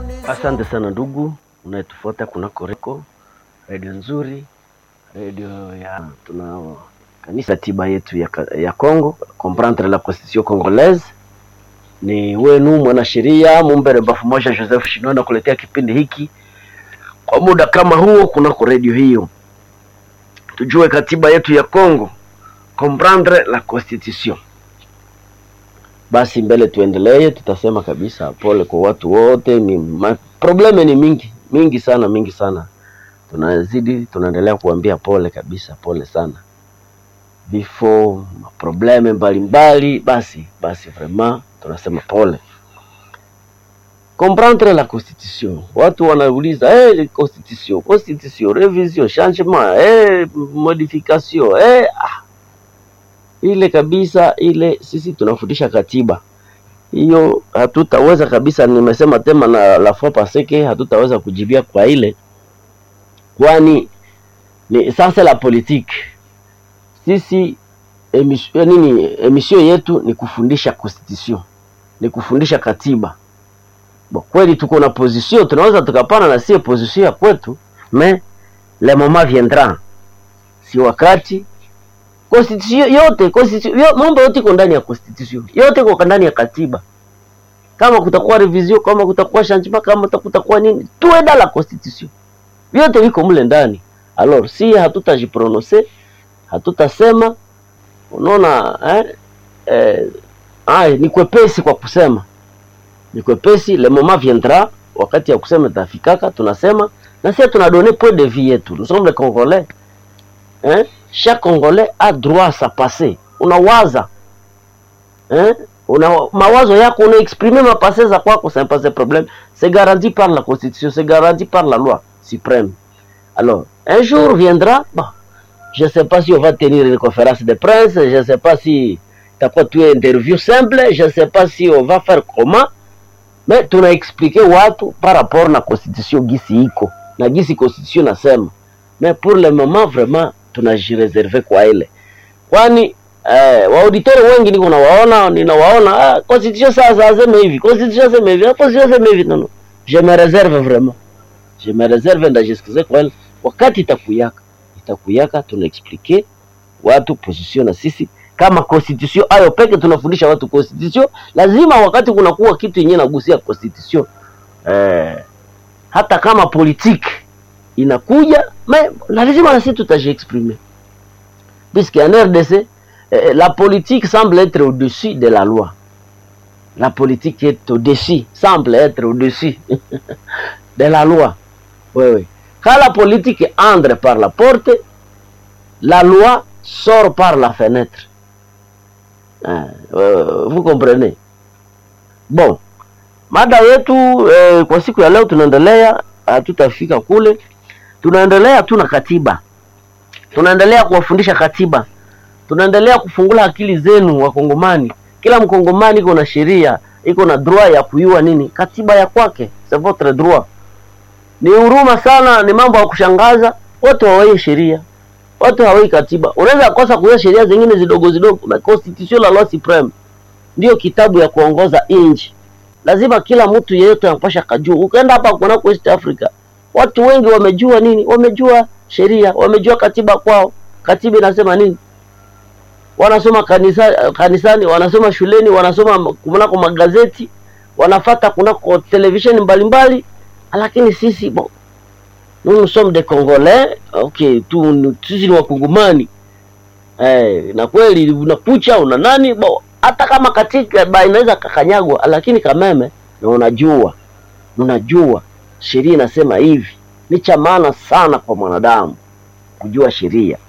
Asante sana ndugu unayetufuata kunako Reko redio nzuri, redio ya tuna kanisa tiba yetu ya, ka- ya Congo comprendre la constitution congolaise. Ni wenu mwanasheria Mumbere Bafumoja Joseph Shino na kuletea kipindi hiki kwa muda kama huo kunako redio hiyo, tujue katiba yetu ya Congo, comprendre la constitution. Basi mbele tuendelee, tutasema kabisa pole kwa watu wote. Ni ma, probleme ni mingi mingi sana mingi sana, tunazidi tunaendelea kuambia pole kabisa, pole sana, vifo, probleme mbalimbali. Basi basi, vraiment tunasema pole. Comprendre la constitution, watu wanauliza hey, constitution constitution, revision, changement, hey, modification hey, ah ile kabisa ile, sisi tunafundisha katiba hiyo, hatutaweza kabisa. Nimesema tema na la fois passé que hatutaweza kujibia kwa ile, kwani ni sasa la politique. Sisi emission, nini emission yetu ni kufundisha constitution, ni kufundisha katiba. Bo, kweli tuko na position, tunaweza tukapana na sie position ya kwetu, mais le moment viendra, si wakati constitution yote constitution yo, mambo yote iko ndani ya constitution yote iko ndani ya katiba. Kama kutakuwa revision, kama kutakuwa changement, kama kutakuwa nini, tuwe dans la constitution, vyote viko mle ndani. Alors si hatutajiprononcer hatutasema, unaona eh, eh, ay, ni kwepesi kwa kusema, ni kwepesi. Le moment viendra, wakati ya kusema tafikaka, tunasema na sisi tunadone point de vue yetu, nous sommes les Congolais hein? Chaque Congolais a droit à sa passé. Unawaza hein? Una mawazo yako unaexprimer mapase za kwako, c'est pas un problème, c'est garanti par la constitution, c'est garanti par la loi suprême. Alors, un jour viendra, bon, je sais pas si on va tenir une conférence de presse, je sais pas si itakuwa tu interview simple, je sais pas si on va faire comment, mais tuna expliquer watu par rapport na constitution gisi iko na gisi constitution nasema, mais pour le moment vraiment tunajireserve kwa ile, kwani eh, waauditori wengi niko nawaona ninawaona, ah, constitution sasa aseme hivi, constitution aseme hivi, ah, constitution aseme hivi. Non, non, je me réserve vraiment, je me réserve ndajisikize kwa ile wakati itakuyaka, itakuyaka tunaexplike watu position, na sisi kama constitution ayo peke tunafundisha watu constitution. Lazima wakati kunakuwa kitu yenyewe nagusia constitution eh, hata kama politique inakuja mais lazima na sisi tutajiexprimer puisque en RDC eh, la politique semble être au-dessus de la loi. La politique est au-dessus, semble être au-dessus de la loi. Oui, oui. Quand la politique entre par la porte, la loi sort par la fenêtre. Ah, euh, vous comprenez? Bon, mada yetu eh, kwa siku ya leo tunaendelea, hatutafika kule tunaendelea tu na katiba, tunaendelea kuwafundisha katiba, tunaendelea kufungula akili zenu Wakongomani. Kila mkongomani iko na sheria, iko na droit ya kuyua nini katiba ya kwake, c'est votre droit. Ni huruma sana, ni mambo ya kushangaza, watu hawai sheria, watu hawai katiba. Unaweza kosa kujua sheria zingine zidogo zidogo, na constitution la loi supreme ndio kitabu ya kuongoza nchi. Lazima kila mtu yeyote anapasha kajua. Ukaenda hapa kunako East Africa watu wengi wamejua nini? Wamejua sheria, wamejua katiba kwao. Katiba inasema nini? Wanasoma kanisa, kanisani, wanasoma shuleni, wanasoma kunako magazeti, wanafata kunako televisheni mbalimbali, lakini sisi bon, nous sommes des Congolais, okay, tu sisi ni wakongomani eh, na kweli unakucha una nani bo, hata kama katika ba inaweza kakanyagwa, lakini kameme na unajua unajua sheria inasema hivi. Ni cha maana sana kwa mwanadamu kujua sheria.